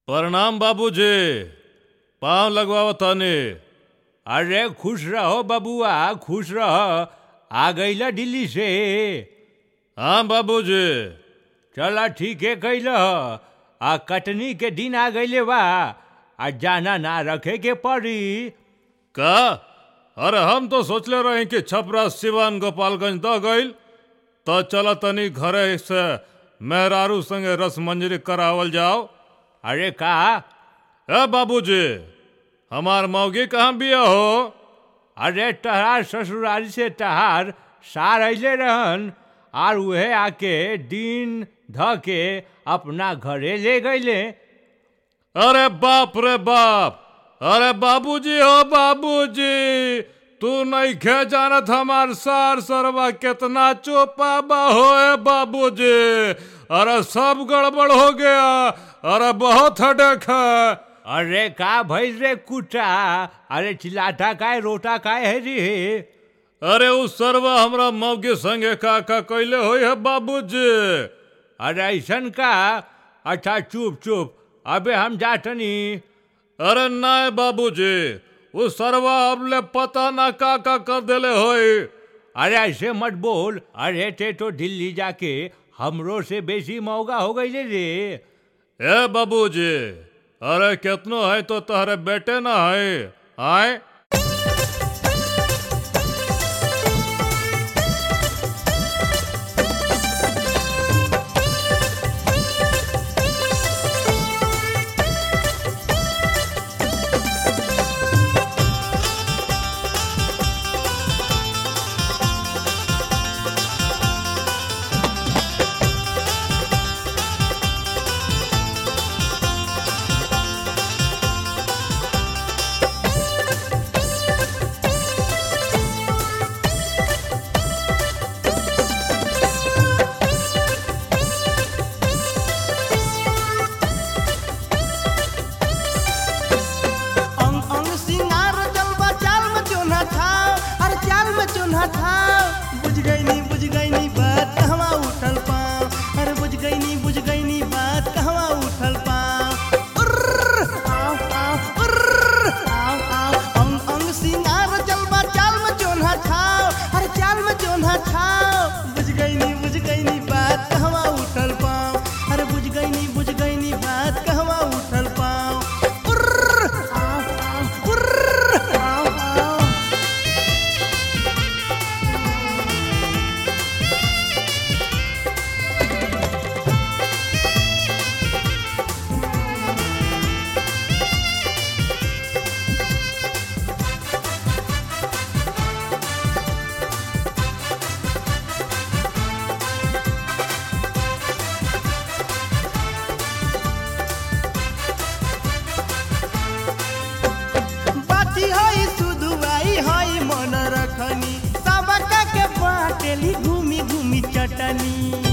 प्रणाम बाबूजी पाँव लगवाओ तनी अरे खुश रहो बबुआ खुश रह आ गईला दिल्ली से हाँ बाबूजी चला ठीक है कैल आ कटनी के दिन आ गईले बा आ जाना ना रखे के पड़ी का अरे हम तो सोचले रही कि छपरा सिवान गोपालगंज द गईल तो चल तनी घरे से मेहरारू संगे रस मंजरी करावल जाओ अरे का ए बाबूजी हमार मौगी कहाँ बिया हो अरे तहार ससुराल से तहार सार अले रहन और वह आके दिन ध के अपना घरे ले गईले अरे बाप रे बाप अरे बाबूजी हो बाबूजी तू नहीं खे जानत हमार सार सरवा कितना चोपा बा होए बाबूजी अरे सब गड़बड़ हो गया अरे बहुत हडक है अरे का भइल रे कुटा अरे चिल्लाटा काय रोटा काय है रे अरे उ सरवा हमरा मौगी संगे का का कैले होई है बाबूजी अरे ऐसन का अच्छा चुप चुप अबे हम जाटनी अरे नाय बाबूजी उ सरवा हमले पता ना का का कर देले होई अरे ऐसे मत बोल अरे ते तो दिल्ली जाके हमरो से बेसी महंगा हो गई रे ए बाबूजी अरे कितनो है तो तहरे बेटे ना है आए अंग अंग सिंगार जलवा चाल में चोना था अरे चाल में चोना था बुझ गई नी बुझ गई नी बात कहवा उठल पाँव अरे बुझ गई नी बुझ गई नी बात कहवा उठल पाँव उर्र, आव, आव, उर्र, आव, आव। अंग अंग सिंगार जलवा चाल में चोना था अरे चाल में चोना था बुझ गई नी बुझ गई नी बात कहवा उठल पाँव अरे बुझ गई नी बुझ गई नी बात कहवा उठल पाँव उर्र, आव, आव, उर्र, आव, आव। बाती हई सुदुआई हई मन रखनी सबका के बाटेली घूमी घूमी चटनी